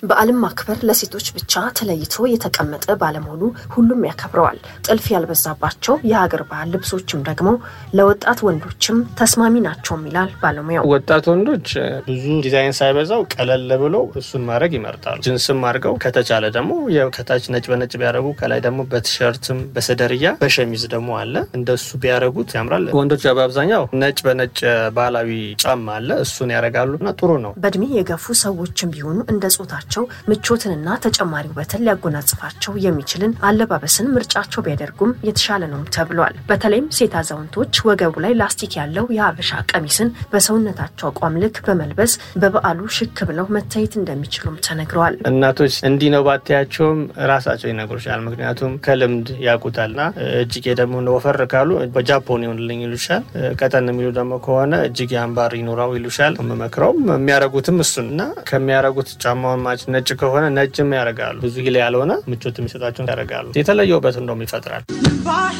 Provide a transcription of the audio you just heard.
በዓልን ማክበር ለሴቶች ብቻ ተለይቶ የተቀመጠ ባለመሆኑ ሁሉም ያከብረዋል። ጥልፍ ያልበዛባቸው የሀገር ባህል ልብሶችም ደግሞ ለወጣት ወንዶችም ተስማሚ ናቸውም ይላል ባለሙያው። ወጣት ወንዶች ብዙ ዲዛይን ሳይበዛው ቀለል ብሎ እሱን ማድረግ ይመርጣሉ። ጅንስም አድርገው ከተቻለ ደግሞ ከታች ነጭ በነጭ ቢያደርጉ ከላይ ደግሞ በቲሸርትም በሰደርያ በሸሚዝ ደግሞ አለ እንደሱ ቢያደርጉት ያምራል። ወንዶች በአብዛኛው ነጭ በነጭ ባህላዊ ጫማ አለ እሱን ያደርጋሉ እና ጥሩ ነው። በእድሜ የገፉ ሰዎችም ቢሆኑ እንደ ጾታቸው ምቾትንና ተጨማሪ ውበትን ሊያጎናጽፋቸው የሚችልን አለባበስን ምርጫቸው ቢያደርጉም የተሻለ ነው ተብሏል። በተለይም ሴት አዛውንቶች ወገቡ ላይ ላስቲክ ያለው የሀበሻ ቀሚስን በሰውነታቸው አቋም ልክ በመልበስ በበዓሉ ሽክ ብለው መታየት እንደሚችሉም ተነግረዋል። እናቶች እንዲህ ነው ባታያቸውም ራሳቸው ይነግሩሻል። ምክንያቱም ከልምድ ያውቁታልና እጅጌ ደግሞ ወፈር ካሉ በጃፖን ይሆንልኝ ይሉሻል። ቀጠን የሚሉ ደግሞ ከሆነ እጅጌ አምባር ይኖራው ይሉሻል። የምመክረውም የሚያረጉትም እሱን እና ከሚያረጉት ጫማውን ማች ነጭ ከሆነ ነጭም ያደርጋሉ። ብዙ ሂል ያልሆነ ምቾት የሚሰጣቸውን ያደርጋሉ። የተለየ ውበት እንደውም ይፈጥራል።